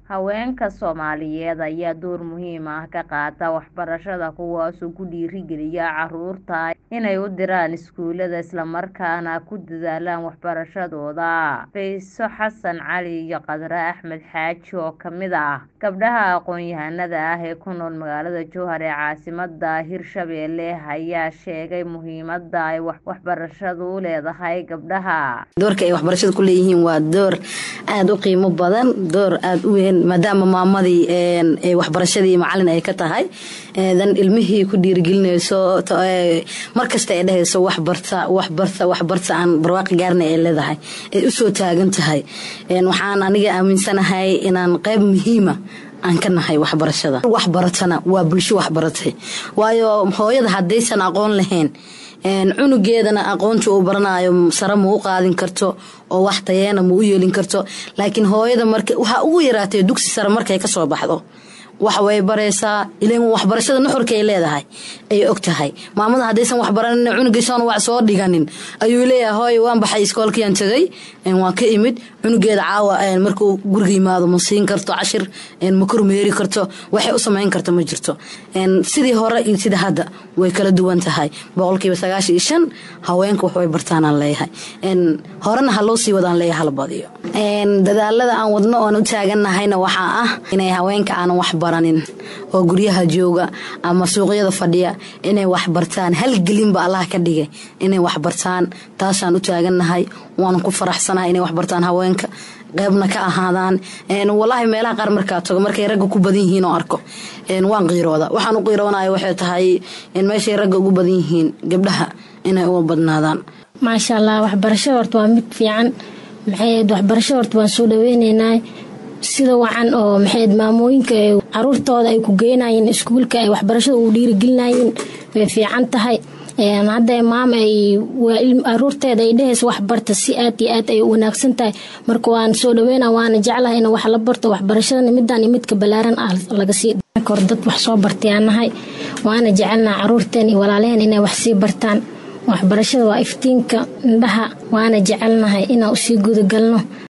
Haweenka Soomaaliyeed ayaa door muhiim ah ka qaata waxbarashada kuwaasoo ku dhiirigeliya carruurta inay u diraan iskuulada isla markaana ku dadaalaan waxbarashadooda. Fayso Xasan Cali iyo Khadre Axmed Xaaji oo ka mid ah gabdhaha aqoon-yahanada ah ee ku nool magaalada Jowhar ee caasimadda Hirshabelle ayaa sheegay muhiimada ay waxbarashadu u leedahay gabdhaha. doorka ay waxbarashada ku leeyihiin waa door aada u qiimo badan door aada u weyn maadaama maamadii waxbarashadii macalin ay ka tahay dan ilmihii ku dhiirigelinayso markasta ay dhahayso waxbarta waxbarta waxbarta aan barwaaqi gaarna ay leedahay ay usoo taagan tahay waxaan aniga aaminsanahay inaan qayb muhiima aan ka nahay waxbarashada waxbaratana waa bulsho waxbaratay waayo hooyada haddaysan aqoon lahayn cunugeedana aqoonta uu baranayo sare ma u qaadin karto oo wax tayeena ma u yeelin karto laakiin hooyada marka waxaa ugu yaraatay dugsi sare markay kasoo baxdo waxa way baraysaa ilan waxbarashada nuxurka ay leedahay ay og tahay maamada haddaysan waxbaranin cunugiisan wax soo dhiganin ayuu leeyahay hooyo waan baxay iskoolkiyaan tagay waan ka imid cunugeeda caawa markuu guriga yimaado ma siin karto cashir ma kormeeri karto waxay u samayn karto ma jirto sidii hore iyo sida hadda way kala duwan tahay boqolkiiba sagaashan iyo shan haweenka wax way bartaanaan leeyahay horena ha loo sii wadaan leeyahay hala badiyo dadaalada aan wadno oon u taaganahayna waxaa ah inay haweenka aanan wax baranin oo guryaha jooga ama suuqyada fadhiya inay wax bartaan halgelinba allah ka dhigay inay wax bartaan taasaan u taagannahay waanan ku faraxsanahay inay wax bartaan haweenka qeybna ka ahaadaan walaahi meelaha qaar markaa tago markay ragga ku badan yihiin oo arko waan qiirooda waxaan u qiiroonaya waxay tahay meeshay ragga ugu badan yihiin gabdhaha inay uga badnaadaan maasha allah waxbarashada horta waa mid fiican maxayd waxbarashada horta waan soo dhaweyneynaa sida wacan oo maxayd maamooyinka caruurtooda ay ku geynayeen iskuulka ay waxbarashada ugu dhiirigelinayeen way fiican tahay hadda maam ay aruurteeda ay dhehaysa waxbarta si aad iyo aad ay u wanaagsan tahay marka waan soo dhaweyna waana jeclahay in wax la barto waxbarashadana midaan iyo midka balaaran ah laga sii hor dad wax soo bartayaan nahay waana jecelnaha caruurteen iyo walaalaheen inay wax sii bartaan waxbarashada waa iftiinka indhaha waana jecelnahay inaan usii gudagalno